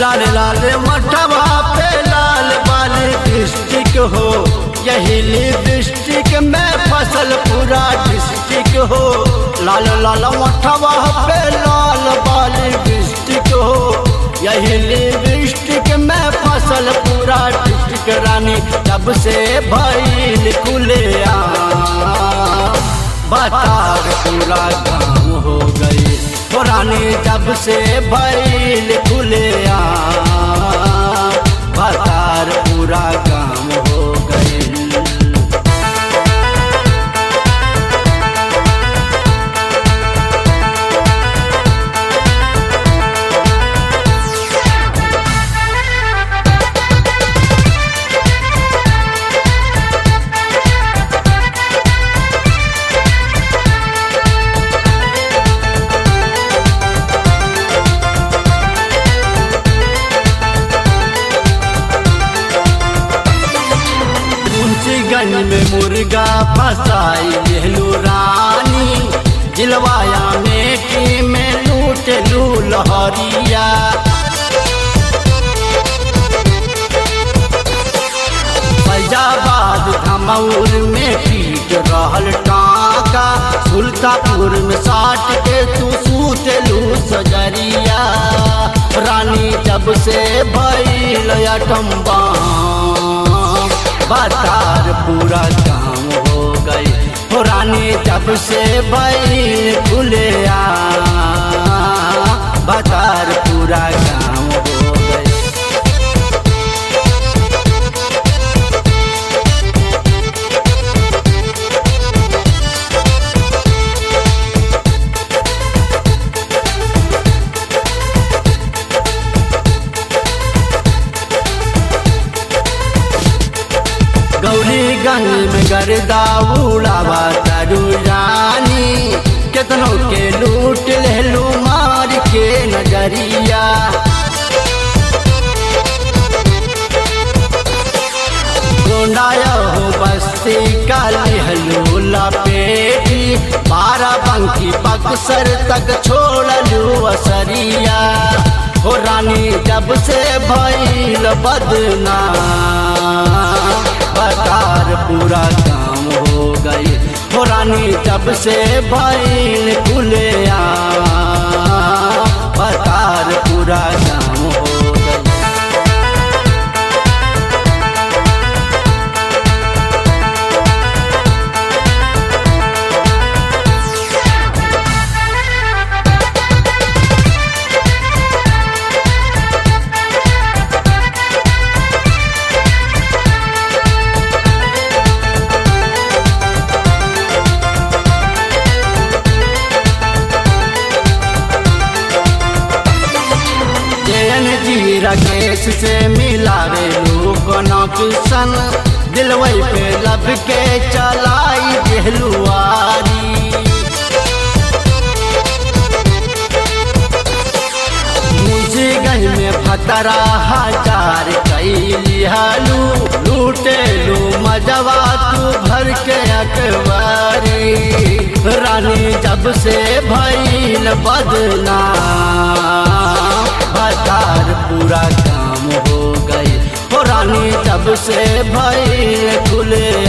लाल लाल मठवा पे लाल बाल डिस्ट्रिक्ट हो यही डिस्ट्रिक्ट में फसल पूरा डिस्ट्रिक्ट हो लाल लाल मठवा पे लाल बाल डिस्ट्रिक्ट हो यही डिस्ट्रिक्ट में फसल पूरा डिस्ट्रिक्ट रानी जब से भैल खुले बतार पूरा काम हो गई हो रानी जब से भैल खुले बतार पूरा काम हो गई गंज में मुर्गा फसाई लेलू रानी जिलवाया में की में लूट लू लहरिया फैजाबाद धमौर में पीट रहल टाका सुल्तापुर में साट के तू सूत लू सजरिया रानी जब से भैल अटम्बा बतार पूरा काम हो गई हो रानी जब से बैल खुले बतार पूरा काम हो गई गंज में गर्दा उड़ावा तारू रानी केतनों के लूट लेलू मार के नजरिया गोंडाया हो बस्ती काली हलू लपेटी बारह बंकी बक्सर तक छोड़लू असरिया हो रानी जब से भैल बदना बतार पूरा काम हो गई हो रानी जब से भैल खुले बतार पूरा काम हो गई राकेश से मिलावे लोग किशन दिलवई पे लब के चलाई दिलुआरी मुंशीगंज में फतरा हजार कैली हालू लूटे लू मजवा तू भर के अकबारी रानी जब से भैल बदना बतार पूरा काम हो गई हो रानी जब से भैल खुले